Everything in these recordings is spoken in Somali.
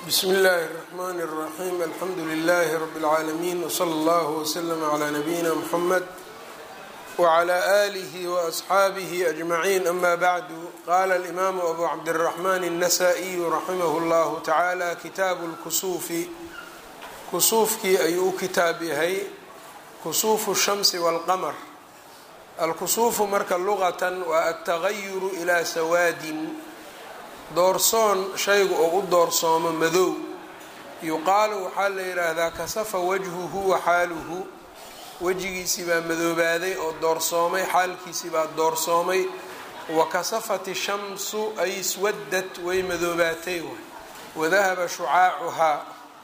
bsmi اllahi الرحmn الرaxيm alxamdu لlh rb العaalمين وslى اllه وslm عlى نabيina mحamed وعlى آlih وأصxaabih أجmaعين ama bعdu qala الإmam أbu cabdالرaحman النasائي raximh اllah taعalى kitaabu اlkusuufi kusuufkii ayuu u kitaab yahay kusuufu الshamsi wاlqmr alkusuufu marka luqatan waa altagayuru ilaa sawaadin doorsoon shaygu oo u doorsoomo madow yuqaalu waxaa la yidhaahdaa kasafa wajhuhu wa xaaluhu wejigiisii baa madoobaaday oo doorsoomay xaalkiisii baa doorsoomay wa kasafat ishamsu ay iswadad way madoobaatay wadahaba shucaacuhaa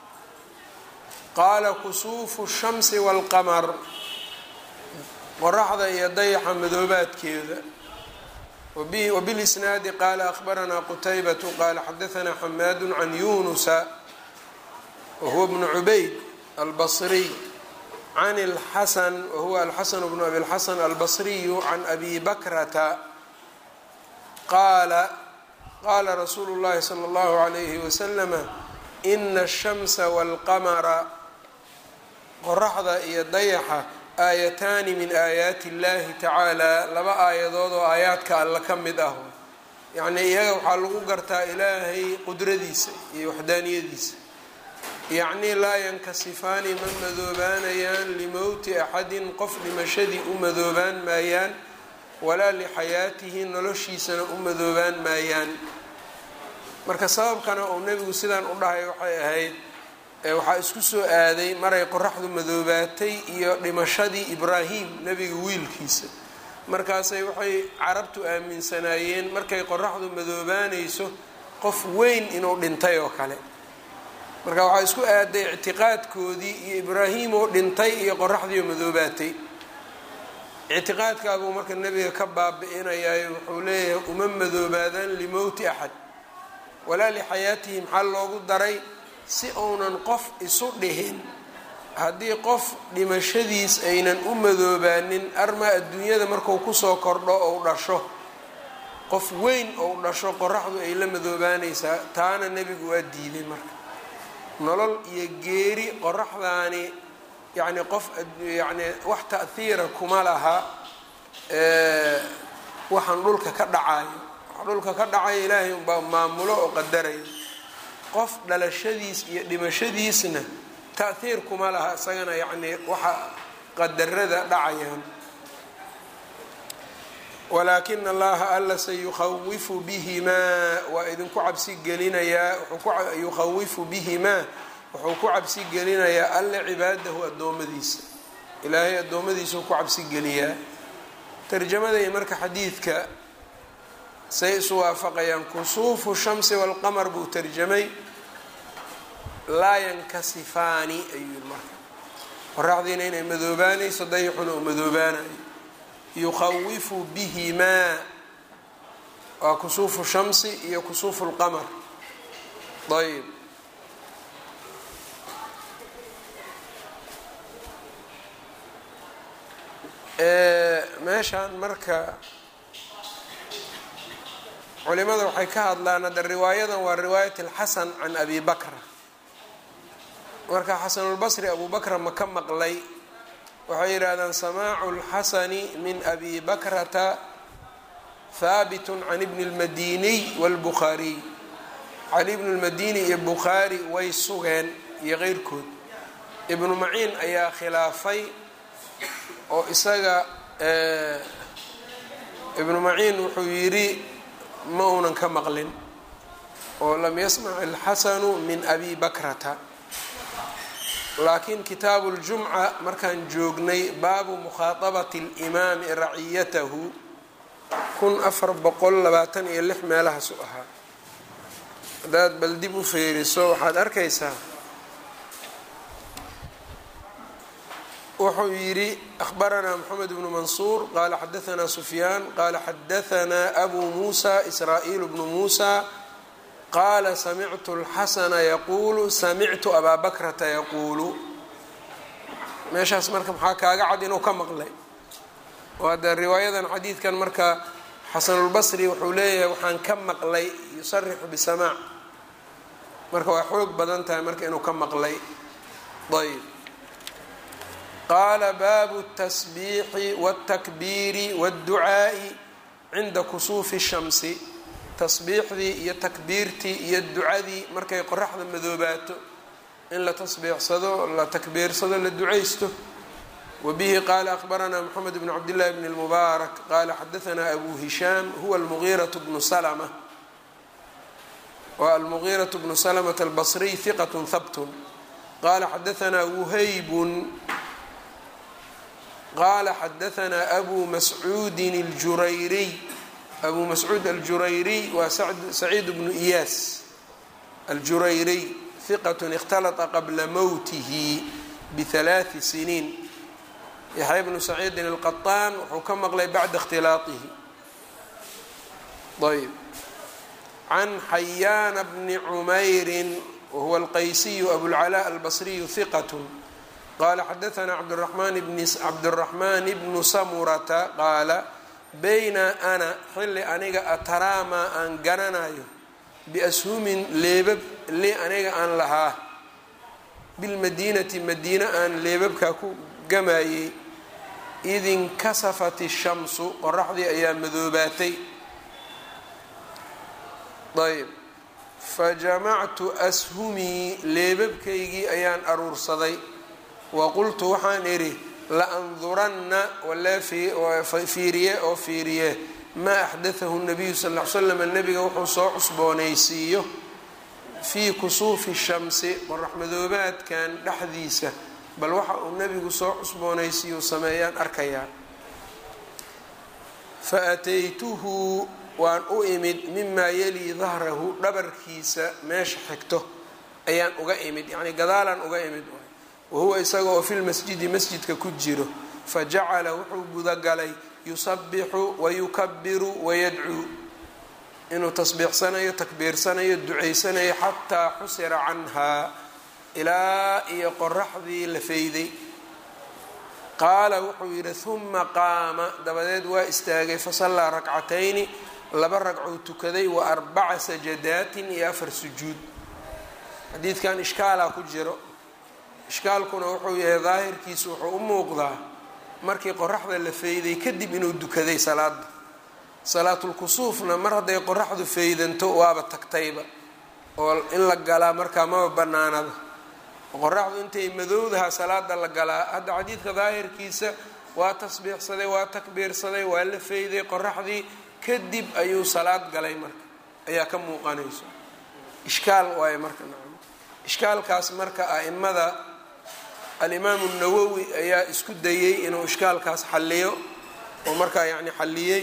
qaala kusuufu shamsi waalqamar qoraxda iyo dayaxa madoobaadkeeda wbilisnaadi qaala ahbaranaa qutaybatu qaala xadaanaa xamaadu can yunusa wahuwa bnu cubayd albasriy can lxasan wahuwa alxasan bnu abi lxasan albasriyu can abi bakrata qaala qaala rasuulu llahi sala allahu alayhi wasalama ina ashamsa walqamara qoraxda iyo dayaxa aayataani min aayaati اllahi tacaala laba aayadood oo aayaadka alla ka mid ah yacnii iyaga waxaa lagu gartaa ilaahay qudradiisa iyo waxdaaniyadiisa yacnii laa yankasifaani ma madoobaanayaan limowti axadin qof dhimashadii u madoobaan maayaan walaa lixayaatihi noloshiisana u madoobaan maayaan marka sababkana uu nebigu sidaan u dhahay waxay ahayd waxaa isku soo aaday maray qoraxdu madoobaatay iyo dhimashadii ibraahim nebiga wiilkiisa markaasay waxay carabtu aaminsanaayeen markay qoraxdu madoobaanayso qof weyn inuu dhintay oo kale marka waxaa isku aaday ictiqaadkoodii iyo ibraahim oo dhintay iyo qoraxdiioo madoobaatay ictiqaadkaabuu marka nebiga ka baabi-inayayo wuxuu leeyahay uma madoobaadaan limowti axad walaa lixayaatihi maxaa loogu daray si uunan qof isu dhihin haddii qof dhimashadiis aynan u madoobaanin armaa adduunyada marku kusoo kordho ou dhasho qof weyn ou dhasho qoraxdu ay la madoobaanaysaa taana nebigu waa diiday marka nolol iyo geeri qoraxdaani yacni qof yacni wax ta'hiira kuma laha waxaan dhulka ka dhacayo wax dhulka ka dhacayo ilaahay unbaa maamulo oo qadaraya qof dhalashadiis iyo dhimashadiisna ta'hiir kuma laha isagana yacnii waxa qadarada dhacayaan walaakina allaha alla sayukhawifu bihimaa waa idinku cabsi gelinayaa yukhawifu bihimaa wuxuu ku cabsi gelinayaa alla cibaadahu addoommadiisa ilaahay addoommadiisuu ku cabsi geliyaa tarjamaday marka xadiidka say isu waafaqayaan kusuufu shamsi walqamar buu tarjamay laa yankasifaani ayuu yiri marka qoraxdiina inay madoobaanayso dayaxuna uu madoobaanayo yukhawifu bihimaa waa kusuufu shamsi iyo kusuufu lqamar ayb meeshaan marka culimada waxay ka hadlaan hadda riwaayadan waa riwaayat alxasan can abi bakra marka xasanulbasri abu bakra ma ka maqlay waxay yidhaahdaan samaacu lxasani min abi bakrata haabitun can ibni اlmadiniy wاlbukhaariy cali ibnu lmadini iyo bukhaari way sugeen iyo keyrkood ibnu maciin ayaa khilaafay oo isaga ibnu maciin wuxuu yidhi ma uunan ka maqlin oo lam yasmac alxasanu min abi bakrata laakiin kitaabu ljumca markaan joognay baabu mukhaaطabati اlimaami raciyatahu kun afar boqol labaatan iyo lix meelahaasu ahaa haddaad bal dib u feeriso waxaad arkaysaa wuxuu yidhi ahbaranaa moxamed bnu mansuur qaala xadaanaa sufyaan qaala xadaanaa abu muusa israa'iil bnu muusa qaala samictu اlxasana yaquulu samictu abaa bakrata yaquulu meeshaas marka maxaa kaaga cad inuu ka maqlay oo hadda riwaayadan xadiidkan marka xasanulbasri wuxuu leeyahay waxaan ka maqlay yusarixu bisamaac marka waa xoog badan tahay marka inuu ka maqlay ayb qaala baabu الtasbiixi wالtakbiiri wالducaa'i cinda kusuufi الshamsi tasbiixdii iyo takbiirtii iyo ducadii markay qoraxda madoobaato in la tasbiixsado la takbiirsado la ducaysto wbihi qala akbaranaa mxamed bn cabdillahi bn اlmubaarak qala xadaanaa abu hishaam huwa almugiiraة bnu slma wa almugiiraة bnu slmة albصriy hiqat habtun qala xadaanaa wuhaybun qala xadaanaa abu mascuudin اljurayriy abu mascuud aljurayriy waa saciid bnu iyaas aljurayriy hiqat اkhtalطa qabla mowtihi bihalaaثi siniin yaxya bnu saciidin alqaطaan wuxuu ka maqlay bacda اkhtilaaطihi ayb can xayaana bni cumayri wahuwa alqaysiyu abulcalaa albasriyu hiqat qala xadaanaa cabduraxmaan bnu samurata qaala bayna ana xilli aniga ataraamaa aan garanayo biashumin leebab li aniga aan lahaa bilmadiinati madiina aan leebabkaa ku gamayey id inkasafat ishamsu qoraxdii ayaa madoobaatay ayb fajamactu ashumii leebabkaygii ayaan aruursaday wa qultu waxaan idhi la-anduranna walee fiiriye oo fiiriye maa axdathahu nabiyu sal l l slam nabiga wuxuu soo cusboonaysiiyo fii kusuufi shamsi qorax madoobaadkan dhexdiisa bal waxa uu nebigu soo cusboonaysiiyu sameeyaan arkayaa fa ataytuhu waan u imid mimaa yalii dahrahu dhabarkiisa meesha xigto ayaan uga imid yacnii gadaalaan uga imid wahuwa isaga oo filmasjidi masjidka ku jiro fa jacala wuxuu gudagalay yusabixu wayukabiru wayadcuu inuu tasbiixsanayo takbiirsanayo ducaysanayo xataa xusira canhaa ilaa iyo qoraxdii la fayday qaala wuxuu yidhi huma qaama dabadeed waa istaagay fasallaa rakcatayni laba ragcuu tukaday wa arbaca sajadaatin iyo afar sujuud xadiidkan ishkaalaa ku jiro ishkaalkuna wuxuu yahay daahirkiisu wuxuu u muuqdaa markii qoraxda la fayday kadib inuu dukaday salaada salaatulkusuufna mar hadday qoraxdu faydanto waaba tagtayba oo in la galaa markaa maba banaanaba qoraxdu intay madowdaha salaada la galaa hadda xadiidka daahirkiisa waa tasbiixsaday waa takbiirsaday waa la fayday qoraxdii kadib ayuu salaad galay marka ayaa ka muuqanayso ishkaal waaye marka nacam ishkaalkaas marka a'imada alimaamu nawowi ayaa isku dayey inuu ishkaalkaas xalliyo oo markaa yacni xalliyey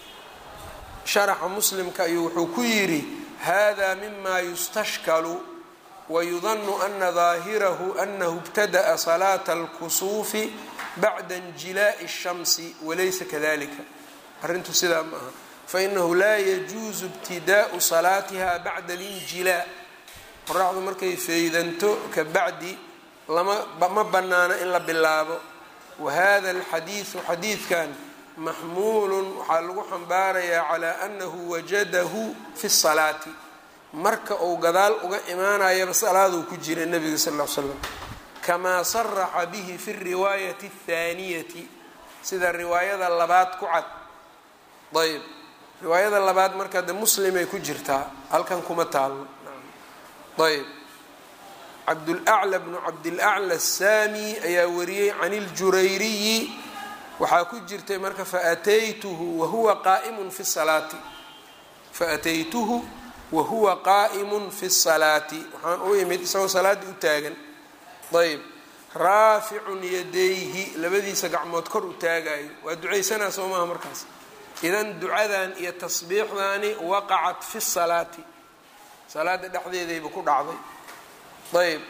sharaxa muslimka ayuu wuxuu ku yidhi hada mima yustashkalu wayudanu ana daahirahu anahu ibtada'a salaata alkusuufi bacda injilaa'i الshamsi walaysa kadalika arrintu sidaa ma aha fainahu laa yajuusu ibtidaa'u salaatiha bacda alinjilaa qoraxdu markay faydanto ka bacdi lama ma bannaano in la bilaabo wa hada alxadiidu xadiidkan maxmuulun waxaa lagu xambaarayaa calaa annahu wajadahu fi salaati marka uu gadaal uga imaanayaba salaaduu ku jira nebiga sal ll ly slam kamaa saraxa bihi fi riwaayati athaaniyati sida riwaayada labaad ku cad ayb riwaayada labaad marka de muslimay ku jirtaa halkan kuma taalno ayb cabdulacla bnu cabdilacla asaami ayaa wariyey can iljurayriyi waxaa ku jirtay marka faataytuhu wahuwa qaaimun fi salaati faataytuhu wahuwa qaa'imun fi salaati waxaan u imid isagoo salaaddii u taagan ayb raaficun yadayhi labadiisa gacmood kor u taagayo waa ducaysanaa soo maaha markaas idan ducadan iyo tasbiixdani waqacat fi salaati salaada dhexdeedayba ku dhacday ayb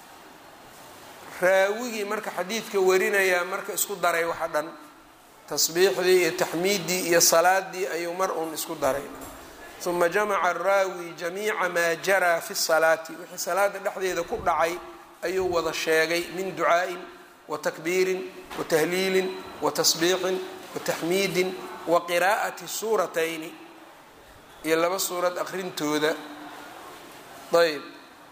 raawigii marka xadiidka warinayaa marka isku daray waxa dhan tasbiixdii iyo taxmiiddii iyo salaadii ayuu mar uun isku daray uma jamaca araawi jamiica maa jaraa fi salaati wixii salaada dhexdeeda ku dhacay ayuu wada sheegay min ducaa'in wa takbiirin wa tahliilin wa tasbiixin wa taxmiidin wa qiraa'ati suuratayni iyo laba suurad aqrintooda ayb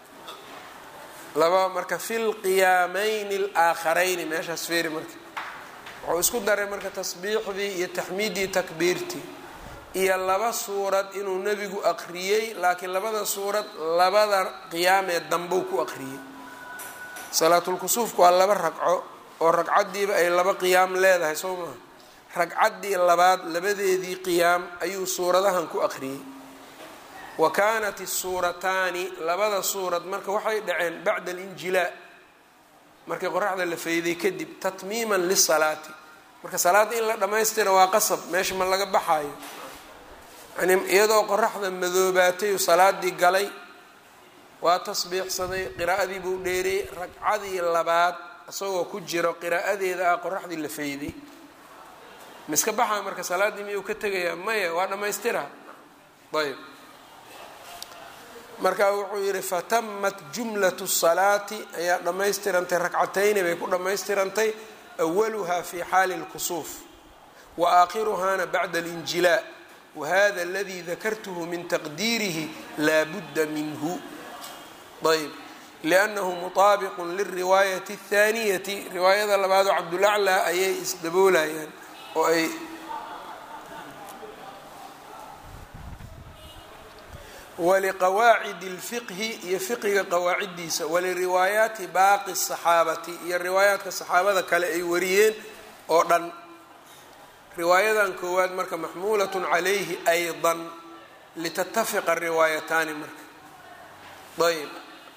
laba marka fi lqiyaamayni alaaakharayni meeshaas feeri marka wuxuu isku daray marka tasbiixdii iyo taxmiiddii takbiirtii iyo laba suurad inuu nebigu aqriyey laakiin labada suurad labada qiyaamee dambou ku aqriyey salaatulkusuufku waa laba ragco oo ragcaddiiba ay laba qiyaam leedahay soo maha ragcaddii labaad labadeedii qiyaam ayuu suuradahan ku aqriyey wa kaanat isuurataani labada suurad marka waxay dhaceen bacda alinjilaa markii qoraxda la fayday kadib tatmiiman lisalaati marka salaadda in la dhammaystira waa qasab meesha ma laga baxaayo yani iyadoo qoraxda madoobaatayu salaadii galay waa tasbiixsaday qiraa'adii buu dheeriyey ragcadii labaad isagoo ku jiro qiraa'adeeda ah qoraxdii la fayday miska baxaa marka salaaddii miyuu ka tegayaa maya waa dhammaystira ayb marka wuxuu yidhi fatamat jumlatu salaati ayaa dhammaystirantay ragcatayni bay ku dhammaystirantay awaluha fi xaali اlkusuuf wa aakhiruhana bacda alinjilaa wahada aladii dakartuhu min taqdiirihi laa budda minhu ayb liannahu mutaabiqu lilriwaayati اthaaniyati riwaayada labaadoo cabdulaclaa ayay isdaboolayaan oo ay waliqawaacidi اlfiqhi iyo fiqiga qawaaciddiisa waliriwaayaati baaqi الصaxaabati iyo riwaayaadka saxaabada kale ay wariyeen oo dhan riwaayadan koowaad marka maxmuulat calayhi ayضa litatafiqa riwaayataani marka ayb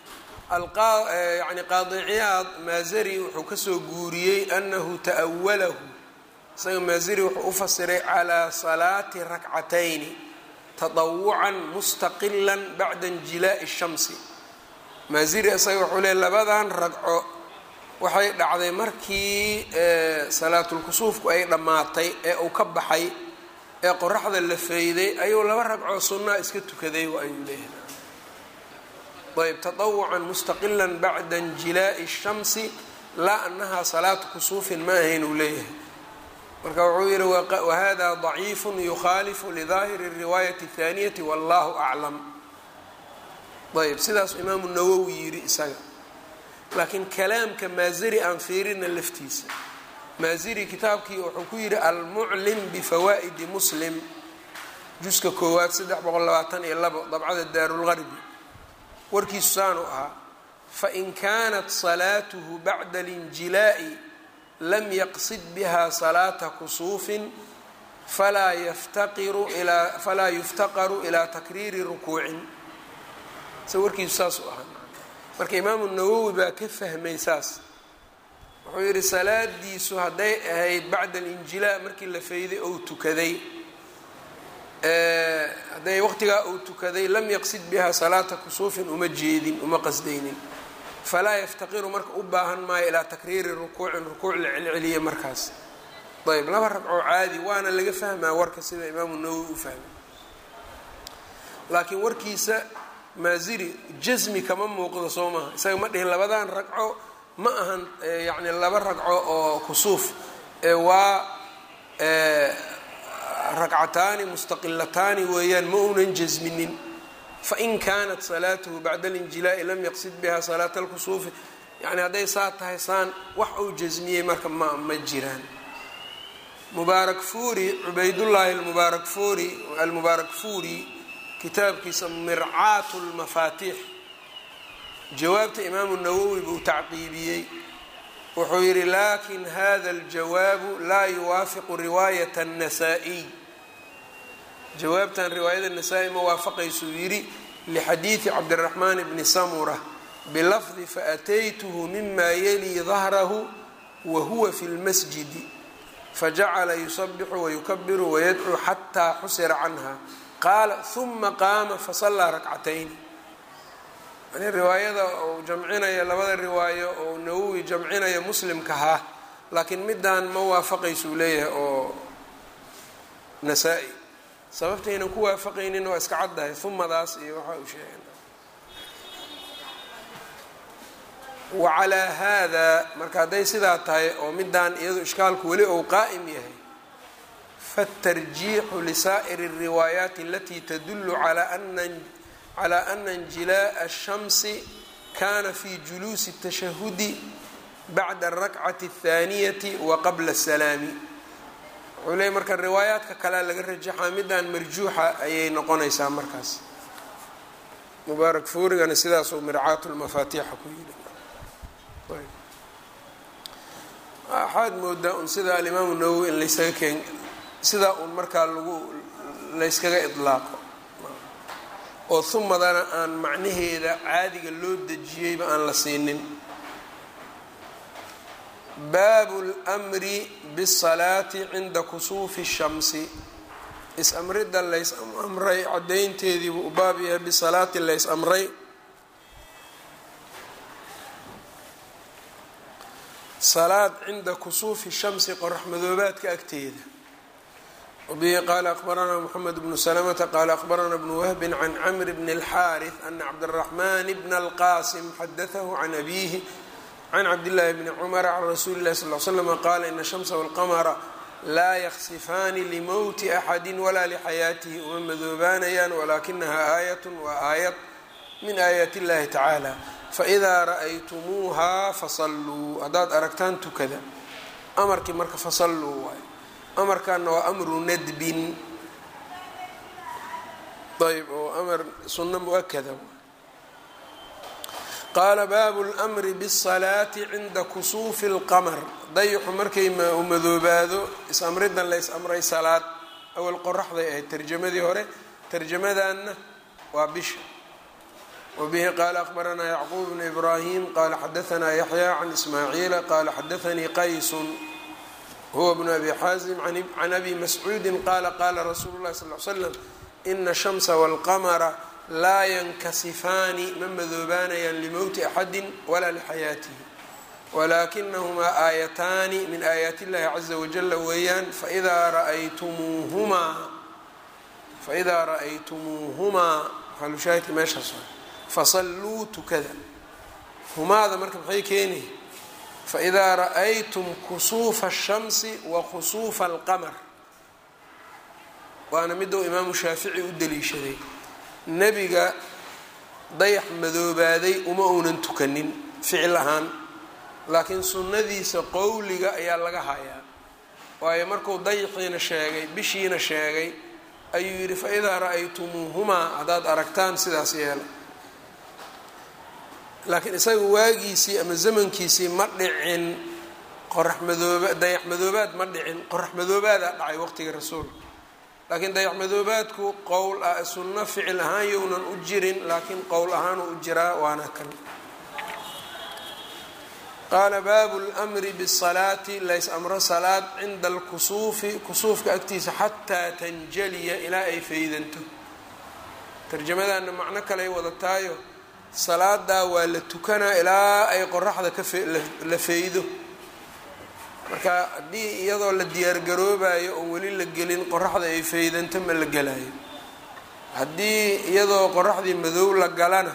yani qaadi ciyaad maazari wuxuu kasoo guuriyey anahu ta'walahu isaga maazari wuxuu u fasiray calaa salaati rakcatayni tadawucan mustaqila bacda injilaa'i shamsi maaziri isaga wuxuu leey labadan ragco waxay dhacday markii salaatulkusuufku ay dhammaatay ee uu ka baxay ee qoraxda la feyday ayuu laba ragcoo sunnaa iska tukaday ayuu leeyahay ayb tadawucan mustaqila bacda injilaa'i shamsi laa anaha salaatu kusuufin ma ahayn uu leeyahay marka wuxuu yihi wahada ضaciifu yukhaalifu lidaahiri الriwaayati الthaaniyati wallahu aclam ayb sidaasuu imaamu nawowi yidhi isaga laakiin kalaamka maaziri aan fiirina laftiisa maaziri kitaabkii wuxuu ku yidhi almuclim bifawaa'idi muslim juska koowaad saddex boqol labaatan iyo labo dabcada daarulgarbi warkiisu saanu ahaa fain kaanat salaatuhu bacda اlinjilaa'i lam yaqsid biha salaata kusuufin falaa yaftaqiru ilaa falaa yuftaqaru ilaa takriiri rukuucin se warkiisu saasuu ahaa marka imaamu nawowi baa ka fahmay saas wuxuu yidhi salaadiisu hadday ahayd bacda alinjilaa markii la fayday ou tukaday hadday waqtigaa uu tukaday lam yaqsid biha salaata kusuufin uma jeedin uma qasdaynin falaa yaftaqiru marka u baahan maayo ilaa takriiri rukuucin rukuuc la celceliya markaas ayb laba ragcoo caadi waana laga fahmaa warka sida imaamu nawowi u fahmay laakiin warkiisa maaziri jasmi kama muuqdo soo maaha isaga ma dhihin labadan ragco ma ahan yacni laba ragco oo kusuuf waa ragcataani mustaqilataani weeyaan ma uunan jasminin fain kaanat salaatuhu bacda alinjilaa'i lam yaqsid biha salaata alkusuufi yani hadday saa tahay saan wax uu jasmiyey marka ma ma jiraan mubaarak fuuri cubaydullaahi almubaarak fuuri almubaarak fuuri kitaabkiisa mircaatu lmafaatiix jawaabta imaamu nawowi buu tacqiibiyey wuxuu yidhi lakin hada aljawaabu laa yuwaafiqu riwaayat الnasaa-iy jawaabtan riwaayada nasaa-i ma waafaqaysuu yidhi lixadiidi cabdiraxmaan bni samura bilafdi faataytuhu mima yalii dahrahu wa huwa fi lmasjidi fajacala yusabixu wayukabiru wayadcuu xataa xusira canha qaala huma qaama fasallaa rakcatayn yani riwaayada uu jamcinaya labada riwaayo oo nawowi jamcinaya muslimkahaa laakiin midaan ma waafaqaysuu leeyahay oo nasaa-i sababtaynan ku waafaqaynin waa iska caddahay humadaas iyo waxa uu sheegay wacalaa haadaa marka hadday sidaa tahay oo midaan iyado ishkaalku weli ou qaa'im yahay faاtarjiixu lisaa'iri الriwaayaati alatii tadulu calaa ana calaa ana injilaaءa الshamsi kana fi juluusi الtashahudi bacda الrakcati الthaaniyati wa qabla الsalaami wuxuu leeyay marka riwaayaadka kalea laga rajaxaa midaan marjuuxa ayay noqonaysaa markaas mubaarak fuurigana sidaasuu mircaat lmafaatiixa ku yidhi waxaad moodaa un sida alimaamu nawowi in laysaga keen sidaa uun markaa lagu layskaga idlaaqo oo humadana aan macnaheeda caadiga loo dejiyeyba aan la siinin baabu lmri bisalaati cinda kusuufi shamsi is-amridda lays amray caddaynteediibuu u baab yahay bisalaati lays amray salaad cinda kusuufi shamsi qorax madoobaadka agteeda wabihi qaala aqbaranaa moxamed bnu salamata qaala aqbaranaa bnu wahbin can camr bni اlxaariث ana cabdالraxman bna اlqasim xadatahu can abihi can cabdillaahi bni cumara can rasuuli اlahi sal l slm qaala ina shamsa wاlqamra laa yaksifaani limowti axadi walaa lixayaatihi uma madoobaanayaan walaakinaha aayat waa aayad min aayaat اllahi tacaala faidaa ra'aytumuuhaa fasalluu haddaad aragtaan tukada amarkii marka fasalluu waayo amarkaana waa amru nadbin ayb oo amar sunno mu-akada qaala baabu lmri bالsalaati cinda kusuufi اlqamar dayixu markay u madoobaado is-amridan lays amray salaad awal qoraxday ahayd tarjamadii hore tarjamadanna waa bisha wbihi qaala aqbaranaa yacquub bn ibraahim qaala xadaanaa yaxya can ismaaciila qaala xadaanii qaysun huwa bnu abi xaasim can abi mascuudi qaala qaala rasuulu lahi sal l slam ina shamsa wاlqamara laa yankasifaani ma madoobaanayaan limowti axadi walaa lixayaatihi walaakinahumaa aayataani min aayaati illahi caza wajala weeyaan faidaa raaytumuuhumaa faidaa ra'aytumuuhumaa xalushaahidka meeshaas fasalluu tukada humaada marka maxay keeni faidaa ra'aytum kusuufa الshamsi wa kusuufa alqamar waana midou imaamu shaafici u daliishaday nebiga dayax madoobaaday uma uunan tukanin ficil ahaan laakiin sunnadiisa qowliga ayaa laga hayaa waayo markuu dayaxiina sheegay bishiina sheegay ayuu yidhi faidaa ra'aytumuuhumaa haddaad aragtaan sidaas yeela laakiin isaga waagiisii ama zamankiisii ma dhicin qorax madooba dayax madoobaad ma dhicin qorax madoobaadaa dhacay waqtiga rasuulka laakiin dayax madoobaadku qowl ah sunno ficil ahaan younan u jirin laakiin qowl ahaan uu jiraa waana kan qaala baabu lmri bisalaati lays amro salaad cinda alkusuufi kusuufka agtiisa xataa tanjaliya ilaa ay faydanto tarjamadaana macno kaley wadataayo salaadaa waa la tukanaa ilaa ay qoraxda kala feydo marka haddii iyadoo la diyaargaroobayo oo weli la gelin qoraxda ay feydanto ma la gelayo haddii iyadoo qoraxdii madow la galana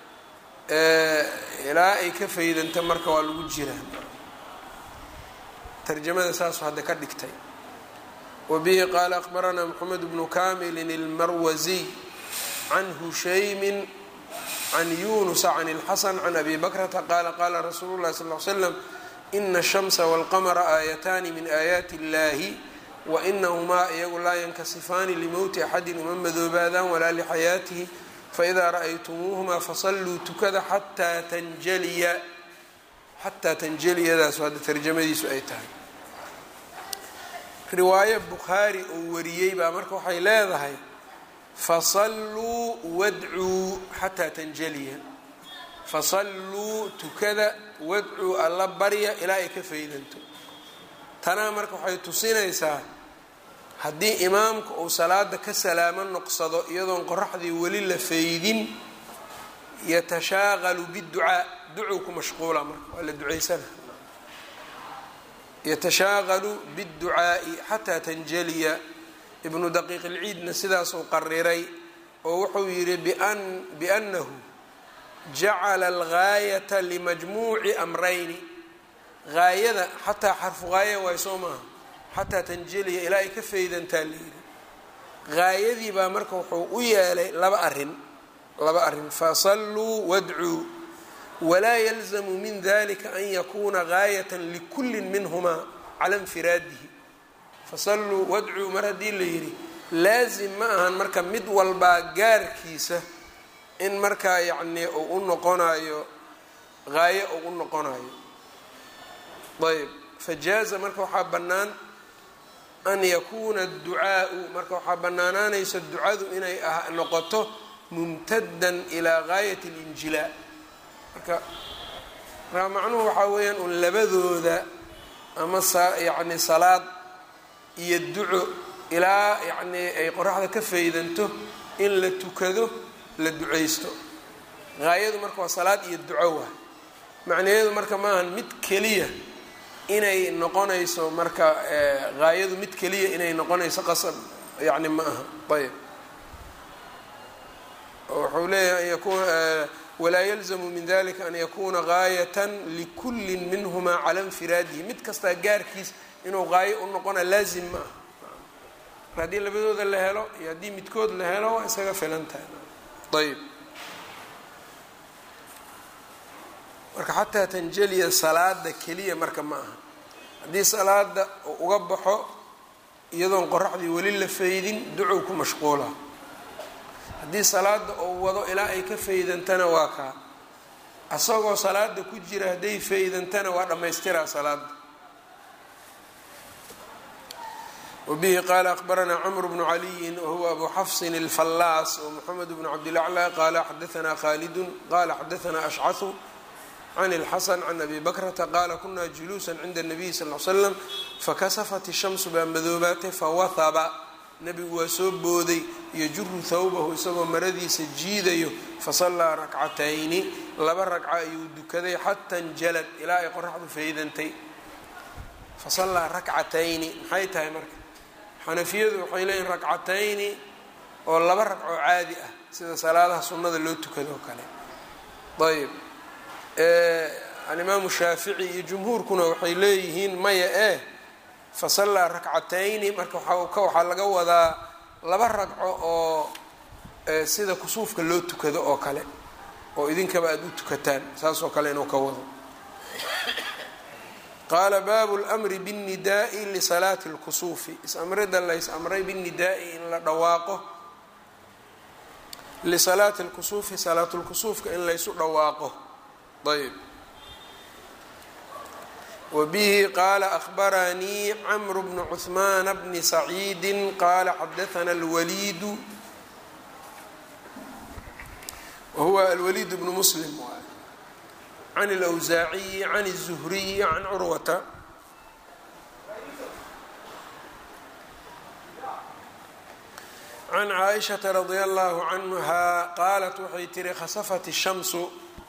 ilaa ay ka faydanto marka waa lagu jiraa tarjamada saasu hadda ka dhigtay wa bihi qaala aqbaranaa moxamed bnu kamilin اlmarwasiy can hushaymin can yunusa can اlxasan can abi bakrata qaala qaala rasuulu llahi sal l slam ina الshamsa wاlqamra aayataani min aayaati اllahi wainahumaa iyagu laa yankasifaani limowti axadi uma madoobaadaan walaa lixayaatihi faidaa ra'aytumuuhumaa fasalluu tukada xataa tanjaliya xataa tanjaliyadaasu hadda tarjamadiisu ay tahay riwaayo bukhaari uu wariyey baa marka waxay leedahay fasalluu wadcuu xataa tanjaliya fasalluu tukada wadcuu alla barya ilaa ay ka faydanto tanaa marka waxay tusinaysaa haddii imaamku uu salaada ka salaamo noqsado iyadoon qoraxdii weli la faydin yatashaaqalu biducaa ducuu ku mashquula marka waa la ducaysana yatashaaqalu biاdducaa'i xataa tanjaliya ibnu daqiiq ilciidna sidaasuu qariray oo wuxuu yidhi biannahu jacala algaayata limajmuuci amrayni gaayada xataa xarfu gaaya waay soo maaha xataa tanjeliya ilaa ay ka faydantaa layidhi gaayadii baa marka wuxuu u yeelay laba arin laba arrin fasalluu wadcuu walaa yalzamu min dalika an yakuuna gaayata likulli minhumaa cala infiraadihi fasalluu wadcuu mar haddii la yidhi laasim ma ahan marka mid walbaa gaarkiisa in markaa yacnii uu u noqonayo gaayo uu u noqonayo ayb fajaaza marka waxaa bannaan an yakuuna adducaau marka waxaa bannaanaanaysa ducadu inay noqoto mumtadan ilaa gaayati اlinjilaa marka markaa macnuhu waxaa weeyaan un labadooda ama yani salaad iyo duco ilaa yacnii ay qoraxda ka faydanto in la tukado la ducaysto gaayadu marka waa salaad iyo duco waa macnaheedu marka maahan mid keliya inay noqonayso marka gaayadu mid keliya inay noqonayso qasab yacni ma aha ayb wuxuu leeyahay an yakuna walaa yalzamu min dalika an yakuna gaayatan likulli minhumaa cala infiraadihi mid kastaa gaarkiis inuu gaayo u noqona laazim ma aha mar haddii labadooda la helo iyo haddii midkood la helo waa isaga filan tahay ayb marka xataa tanjeliya salaada keliya marka ma aha haddii salaada uu uga baxo iyadoon qoraxdii weli la faydin ducow ku mashquula haddii salaada uu wado ilaa ay ka faydantana waa kaa asagoo salaada ku jira hadday faydantana waa dhammaystiraa salaada wbihi qaala akbaranaa cmr bnu caliyin wahuwa abu xafsin اlfallaas wmxamed bnu cabdilaclى qaala xadaanaa khaalidun qala xadaanaa ashcahu can اlxasan can abi bakrata qaala kunaa juluusa cinda الnabiy sal l slam fakasafat الshamsu baa madoobaatay fawahaba nebigu waa soo booday yajuru thawbahu isagoo maradiisa jiidayo fasallaa rakcatayni laba ragca ayuu dukaday xata njalad ilaa ay qoraxdu faydantay fasallaa rakcatayni maxay tahay marka xanafiyadu waxay leeyihin ragcatayni oo laba ragcoo caadi ah sida salaadaha sunnada loo tukado oo kale ayb alimaamu shaafici iyo jumhuurkuna waxay leeyihiin maya eh fasallaa rakcatayni marka waxaa laga wadaa laba ragco oo sida kusuufka loo tukado oo kale oo idinkaba aada u tukataan saasoo kale inuu ka wado qaala baabu lmri bاnnidaai lisalaati اlkusuufi is-amrida lays amray bاnnidaai in la dhawaaqo lisalaati اlkusuufi salaatulkusuufka in laysu dhawaaqo ayb wbihi qaala ahbaranii cmr bnu cثmaan bni saciidi qaala xadaana اlwaliidu wahuwa alwaliid bnu muslim can اlأwsaaciyi can الzuhriyi can curwata can caaishaةa radi allahu canha qaalat waxay tihi khasafat الshamsu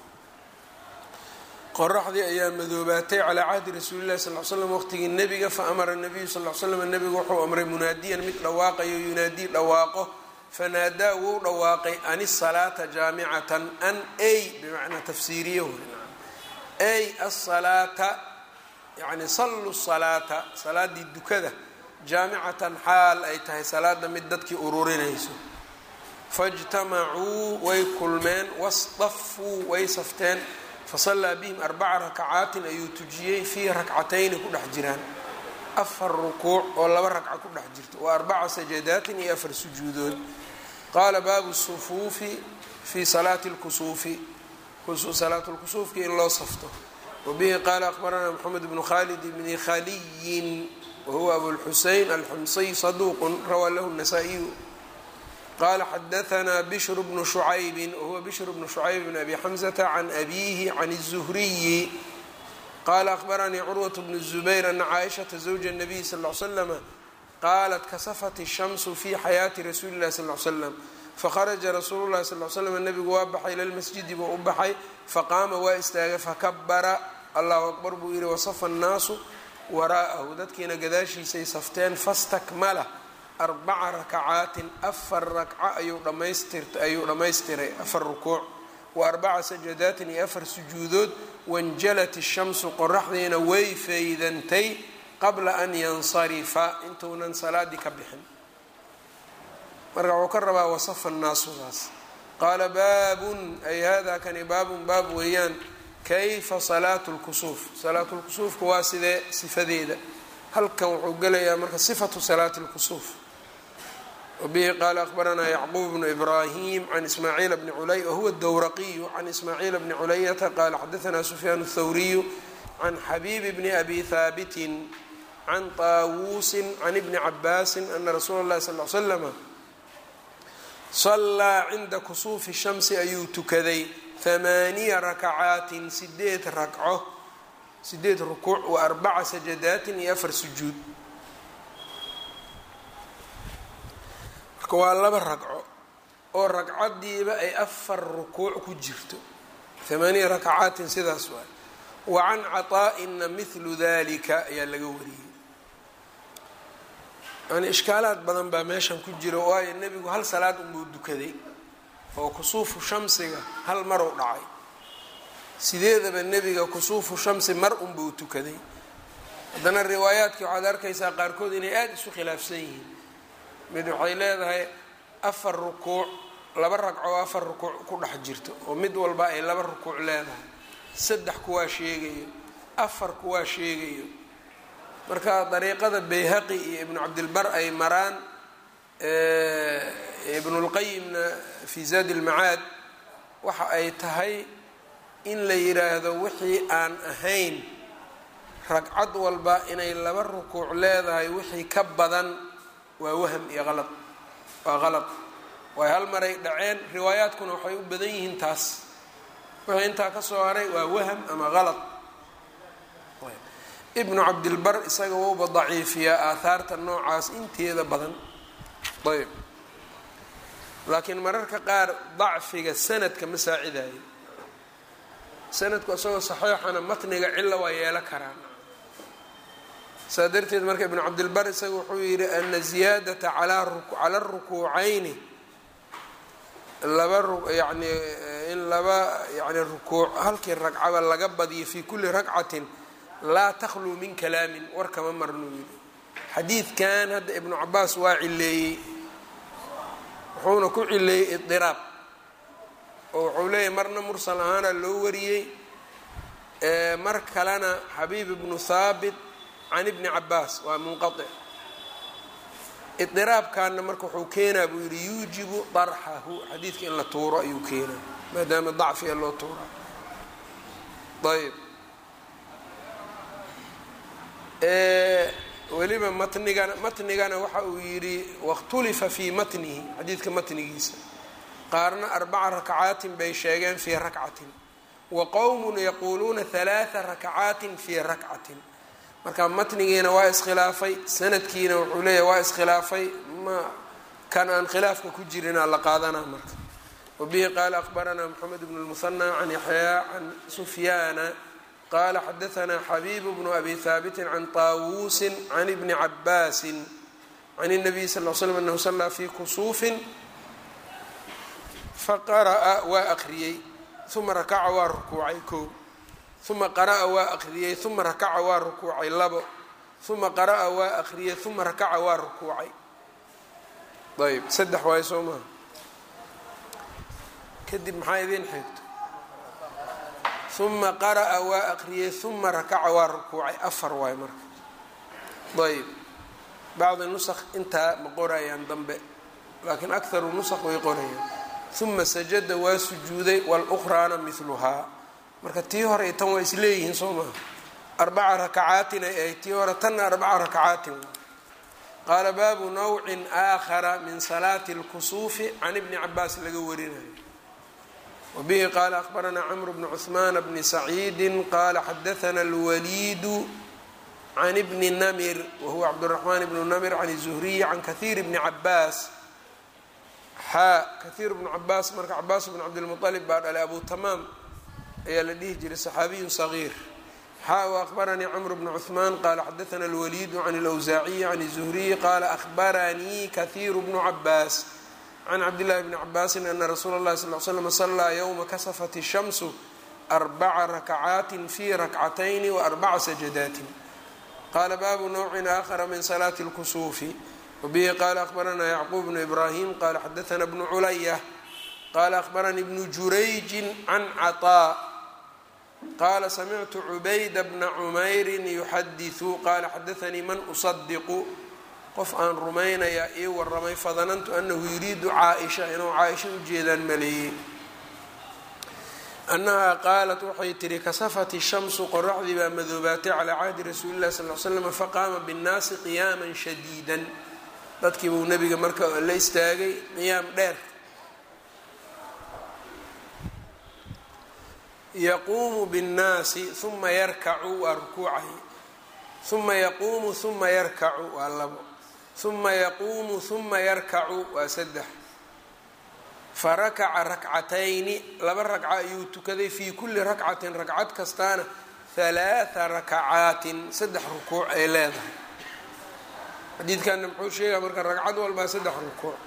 qoraxdii ayaa madoobaatay calaa cahdi rasuuli llahi sal l slam waqtigii nebiga faamara nabiyu sal l slam nebigu wuxuu amray munaadiyan mid dhawaaqayo yunaadii dhawaaqo fanaadaa wou dhawaaqay an isalaata jaamicatan an ay bimacnaa tafsiiriye ay asalaata yani sallu salaata salaadii dukada jaamicatan xaal ay tahay salaada mid dadkii ururinayso fajtamacuu way kulmeen wasdafuu way safteen fasallaa bihim arbaca rakacaatin ayuu tujiyey fii rakcatayni ku dhex jiraan afar rukuuc oo laba ragca ku dhex jirto wa arbaca sajadaatin iyo afar sujuudood qaala baabu sufuufi fii salaati lkusuufi salaat lkusuufki in loo safto wabihi qaala akhbaranaa moxamed bnu khalid bni khaliyin wahuwa abulxusein alxumsiy saduuqun rawaa lahu nasaa-iyu qala xadaanaa bishr bnu shucaybi wahuwa bishr bnu shucayb bn abi xamzata can abiihi can الzuhriyi qala ahbaranii curwaة bnu الzubayr ana caaishaةa zawja الnabiy sal ly slama qaalat kasafat الshamsu fi xayaati rasuuli اlahi sal ly slam fakharaja rasuulu lahi sal l slam nebigu waa baxay ila lmasjidi buu u baxay faqaama waa istaagay fakabara allahu akbar buu yihi wasafa الnaasu waraa'ahu dadkiina gadaashiisay safteen fastakmala arbaca rakacaatin afar rakca ayuu dhamaystirta ayuu dhammaystiray afar rukuuc wa arbaca sajadaatin iyo afar sujuudood wanjalat ishamsu qoraxdiina way faydantay qabla an yansarifa intuunan salaadii ka bixin marka wuxuu ka rabaa wasafa naasudaas qaala baabun ay hada kani baabun baab weeyaan kayfa salaatu lkusuuf salaatu lkusuufka waa sidee sifadeeda halkan wuxuu gelayaa marka sifatu salaati lkusuuf wabihi qaala akhbaranaa yacquub bnu ibraahim can ismaaciil bni culay wahuwa dowraqiyu can ismaaciil bni culayata qaala xadaanaa sufyaan اthawriyu can xabiibi bni abi haabitin can taawuusin can ibni cabaasin ana rasuula اllahi sal l slama sallaa cinda kusuufi shamsi ayuu tukaday hamaaniya rakacaatin sideed ragco sideed rukuuc wa arbaca sajadaatin iyo afar sujuud marka waa laba ragco oo ragcadiiba ay afar rukuuc ku jirto hamaaniya rakacaatin sidaas waay wa can caطaa'ina mihlu dalika ayaa laga wariyey yani ishkaalaad badan baa meeshan ku jira waayo nebigu hal salaad unbuu dukaday oo kusuufu shamsiga hal maruu dhacay sideedaba nebiga kusuufu shamsi mar unbuu tukaday haddana riwaayaadkii waxaad arkaysaa qaarkood inay aada isu khilaafsan yihiin mid waxay leedahay afar rukuuc laba ragco afar rukuuc ku dhex jirto oo mid walba ay laba rukuuc leedahay saddex kuwaa sheegayo afar kuwaa sheegayo marka dariiqada bayhaqi iyo ibnu cabdilbar ay maraan ibnulqayimna fi zaadi ilmacaad waxa ay tahay in la yiraahdo wixii aan ahayn ragcad walba inay laba rukuuc leedahay wixii ka badan waa waham iyo qalad waa qalad waay hal maray dhaceen riwaayaadkuna waxay u badan yihiin taas wixii intaa ka soo haray waa waham ama qalad ibnu cabdilbar isaga wauba daciifiyaa aahaarta noocaas inteeda badan ayb laakiin mararka qaar dacfiga sanadka ma saacidayo sanadku isagoo saxiixana matniga cilla waa yeelo karaan saa darteed marka ibnu cabdilbar isaga wuxuu yidhi ana ziyaadata cala rukuucayni laba yani in laba yani rukuuc halkii ragcaba laga badiyo fi kuli ragcatin laa takhluu min kalaamin war kama marnuu yidhi xadiidkan hadda ibnu cabaas waa cileeyey wuxuuna ku cileeyey idiraab oo wuxuu leeyahy marna mursal ahaana loo wariyey mar kalena xabiib ibnu haabit can ibni cabaas waa munqaic idiraabkaana marka wuxuu keenaa buu yidhi yuujibu darxahu xadiidka in la tuuro ayuu keenaa maadaama dacfiga loo tuuraa ayb weliba matnigana matnigana waxa uu yidhi wakhtulifa fii matnihi xadiidka matnigiisa qaarna arbaca rakacaatin bay sheegeen fii rakcatin wa qowmun yaquuluuna halaaa rakacaatin fii rakcatin marka matnigiina waa iskhilaafay sanadkiina wuxuu leeyahy waa iskhilaafay ma kan aan khilaafka ku jirinaa la qaadanaa marka wabihi qaala akhbaranaa moxamed bnu lmuhanى can yaxyaa can sufyaana qala xadaanaa xabiibu bnu abi haabitin can taawuusin can ibni cabaasin can الnabiy sal l slm anahu salaa fi kusuufin faqara'a waa aqriyey uma rakaca waa rukuucay ko uma qara'a waa aqriyey uma rakaca waa rukuucay labo uma qara'a waa aqriyey uma rakaca waa rukuucay ayb saddex waayo soo maha kadib maxaa idiin xigto uma qara'a waa aqriyey uma rakaca waa rukuucay afar waayo marka ayb bacdi nusakh intaa ma qorayaan dambe laakiin akharu nusakh way qorayaan uma sajada waa sujuuday walukhraana miluhaa marka tii hore iyo tan waa isleeyihiin soo maha arbaca rakacaatin ay ahayd tii hore tanna arbaca rakacaatin qaala baabu nawcin aakhara min salaati اlkusuufi can ibni cabaas laga warinayo wabihi qaala akhbaranaa camru bnu cuثmaana bni saciidi qaala xadaana اlwaliidu can ibni namir wahuwa cabdالraxmaan bnu namir can الzuhriyi can kahiir bni cabaas xaa kahiir bnu cabaas marka cabaas bn cabdilmuطalib baa dhalay abu tamaam ayaa la dhihi jiray صaxaabiyu صagiir xaa u akhbaranii cmr bn cuثmaan qaala xadaana اlwaliidu can اlأwsaaciyi can الzuhriyi qaala akhbaranii kahiiru bnu cabaas can cabdillahi bni cabaasin ana rasuula اllahi sal l slm salaa ywma kasafat الshamsu arbaca rakacaatin fi rakcatayni waarbaca sajadaatin qaala baabu nawcin aakhara min salaati اlkusuufi wbihi qaala akhbaranaa yacquub bnu ibraahim qaala xadaana bnu culaya qaala akhbaranii bnu jurayjin can caطaa qaala samictu cubayda bna cumayrin yuxadiثu qaala xadaanii man usadiqu qof aan rumaynayaa ii waramay fadanantu anahu yuriidu caaisha inuu caaisha ujeedaan maleeyey annahaa qaalat waxay tihi kasafat shamsu qoraxdii baa madoobaatay calaa cahdi rasuuli llahi sal l slam faqaama binnaasi qiyaaman shadiidan dadkii buu nebiga marka la istaagay qiyaam dheer yaquumu binnaasi uma yarkacu waa rukuucahi uma yaquumu uma yarkacu waa labo uma yaquumu uma yarkacu waa saddex farakaca rakcatayni laba ragca ayuu tukaday fii kulli rakcatin ragcad kastaana halaatha rakacaatin saddex rukuuc ay leedahay xadiidkanna muxuu sheegaa marka ragcad walbaa saddex rukuuc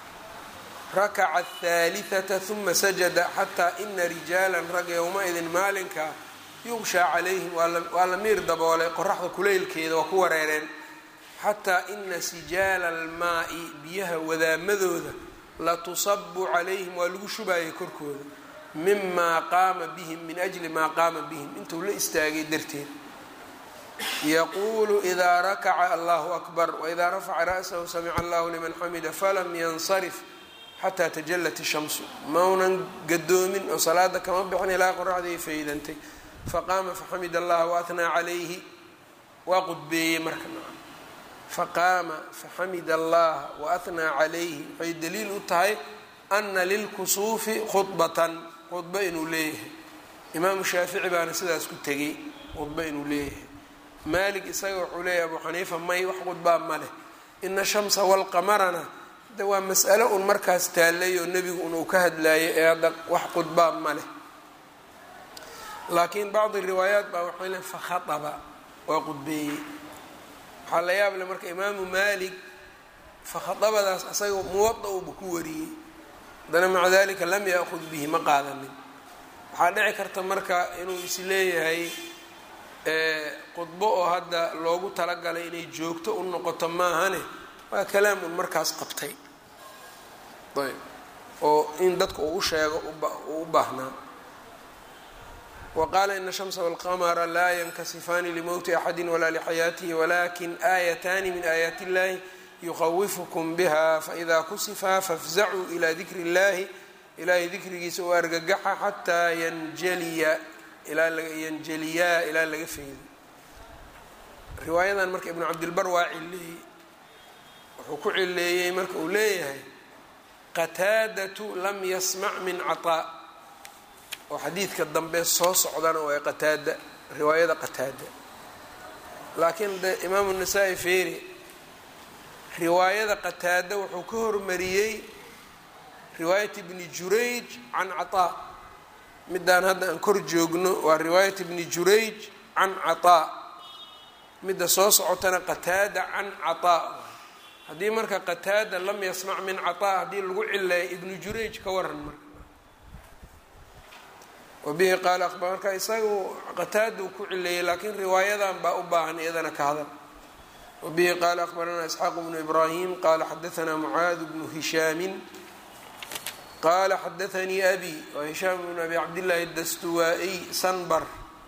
rakaca athaalithata huma sajada xataa ina rijaalan rag yowma-idin maalinka yuqshaa calayhim waa la miir daboolay qoraxda kuleylkeeda waa ku wareereen xataa ina sijaala almaa'i biyaha wadaamadooda latusabu calayhim waa lagu shubaayay korkooda mimaa qaama bihim min ajli maa qaama bihim intuu la istaagay darteed yaquulu idaa rakaca allahu akbar waidaa rafaca ra'sahu samica allahu liman xamida falam yansarif xataa tajalat ishamsu maunan gadoomin oo salaada kama bixin ilaa qoraxdii faydantay faqaama faxamid allaha waahnaa calayhi waa qudbeeyey marka faqaama faxamida allaha waahnaa calayhi waxay daliil u tahay ana lilkusuufi khudbatan khudbo inuu leeyahay imaamu shaafici baana sidaas ku tegay khudbo inuu leeyahay maalik isaga wuxuu leeyahay abu xaniifa may wax khudbaa ma leh ina shamsa walqamarana de waa mas'alo un markaas taallay oo nebigu un uu ka hadlaayay ee hadda wax khudbaa ma leh laakiin bacdi riwaayaat baa waxay leen fakhaaba waa qudbeeyey waxaa la yaab le marka imaamu maalik fakhaabadaas asaga muwada uba ku wariyey haddana maca dalika lam yaakud bihi ma qaadanin waxaa dhici karta marka inuu isleeyahay khudbo oo hadda loogu talagalay inay joogto u noqoto maahane waa kalaam un markaas qabtay ayb oo in dadka uu u sheego uu u baahnaa wqaala ina الshamsa wاlqamra laa yankasifaani limowti axadi walaa lxayaatihi walakin aayataani min aayaati اllahi yukhawifkm biha faإida kusifaa fafzacuu ilى dikri اllahi ilahay dikrigiisa u argagaxa xataa yanjaliya yanjaliyaa ilaa laga feydo riwaayadan marka ibnu cabdilbar waa cileeyey wuxuu ku cileeyey marka uu leeyahay qataadatu lam yasmac min caطaa oo xadiidka dambe soo socdana waa qataada riwaayada qataada laakiin de imaamu nasaa-i feeri riwaayada qataada wuxuu ka hormariyey riwaayat ibni jurayj can caطaa midaan hadda aan kor joogno waa riwaayat ibni jurayj can caطaa midda soo socotana qataada can caطaa haddii marka qataada lam yasmac min caطaa haddii lagu cileeyo ibnu jurayj ka waran marka wabihi qaala aqbar marka isagu qataada uu ku cileeyey laakiin riwaayadan baa u baahan iyadana ka hadal wabihi qaala aqbaranaa isxaaq bnu ibraahim qaala xadaanaa mucaad bnu hishaamin qaala xadaanii abi waa hishaam bnu abi cabdillaahi dastuwaa-iy sanbar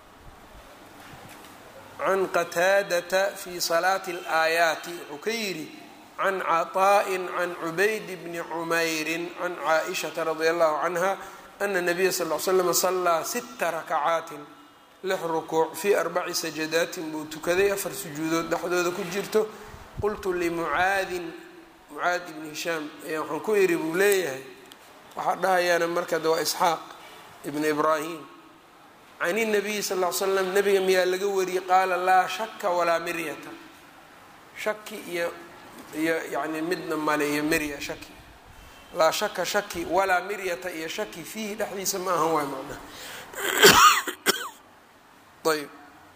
can qataadata fi salaati اlaayaati wuxuu ka yidhi can caطaa'in can cubayd bni cumayrin can caaishata radi allahu canha ana nabiya sal l slam sallaa sita rakacaatin lix rukuuc fii arbaci sajadaatin buu tukaday afar sujuudood dhexdooda ku jirto qultu limucaadin mucaad ibni hishaam ayaa waxaan ku yidhi buu leeyahay waxaa dhahayaana markada waa isxaaq ibni ibraahim can inabiyi sal l slam nabiga miyaa laga wariyey qaala laa shaka walaa miryata shaki iyo iyo yani midna male iyo mirya shaki laa shaka shaki walaa miryata iyo shaki fiihi dhexdiisa ma ahan waay macnaha ayb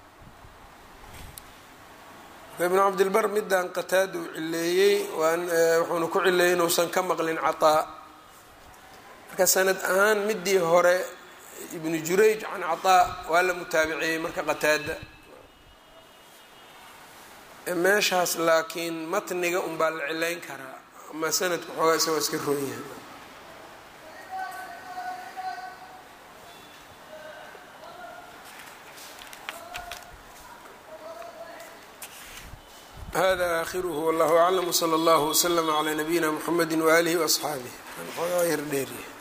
ibnu cabdilbar midaan qataada uu cileeyey wuxuuna ku cileeyey inuusan ka maqlin cataa marka sanad ahaan midii hore ibnu jurayj can cataa waa la mutaabiceeyey marka qataada meeshaas laakiin matniga unbaa la cileyn karaa ama sanadku xoogaa isagoo iska roon yahay hada aakhiruhu wallahu aclam wsala allahu wslama calaa nabiyina mxamedi waaalihi waasxaabih xoogaa yar dheeriya